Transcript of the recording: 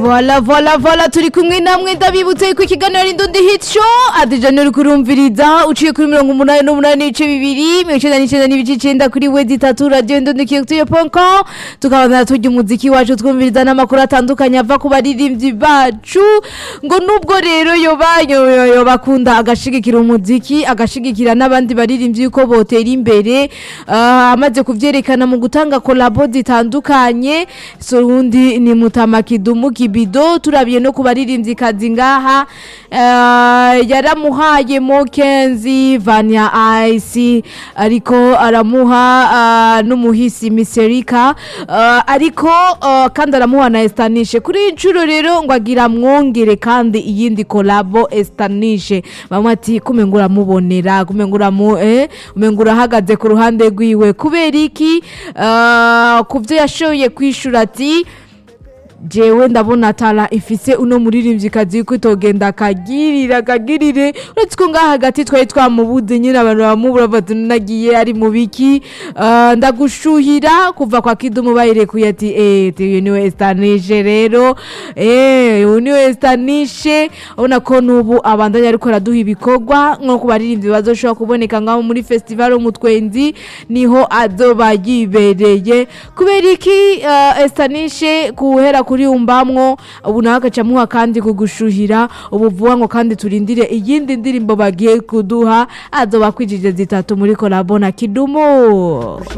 vola vola vola turi kumwe namwe ndabibutse ko ikiganiro ari ndundi hit show adijana uri kurumviriza uciye kuri mirongo umunani n'umunani n'ibice bibiri mirongo icenda n'icenda n'ibice icenda kuri wedi itatu radiyo ndundi kiyotuye ponko tukabandana turya umuziki wacu twumviriza n'amakuru atandukanye ava ku baririmbyi bacu ngo nubwo rero yoba yo- yo- yo bakunda agashigikira umuziki agashigikira n'abandi baririmbyi yuko botera imbere ah, amaze kuvyerekana mu gutanga kolabo zitandukanye so undi ni mutama kidumu kibido turabiye no ku baririmbyi kazi ngaha ah, yaramuhaye mokenzi vanya ice ariko aramuha ah, n'umuhisi miserika ah, ariko ah, kandi aramuha na estanishe kuri iyi nshuro rero ngo agira mwongere kandi iyindi kolabo estanishe bamwe ati kumenga uramubonera kumenga uramu eh umenga urahagaze ku ruhande rwiwe kubera iki Ah, ku byo yashoboye kwishura ati jewe ndabona tara ifise uno muririmvyikazi yuko itogenda akagirira akagirire uretse ko ngaha hagati twari twamubuze nyine abantu bamubura bati nagiye ari mu biki Ah, ndagushuhira kuva kwa kidumu bayirekuye ati eh uyu niwe estanishe rero eh uyu niwe estanishe ubona ko n'ubu abandanya ariko araduha ibikorwa nko ku baririmbyi bazoshobora kuboneka ngaho muri festival umutwenzi niho azoba yibereye kubera iki uh, estanishe kuhera kuri umbamwo ubu nawe agaca amuha kandi kugushuhira ubu vuba ngo kandi turindire iyindi ndirimbo bagiye kuduha azoba kwijije zitatu muri kolabo na kidumu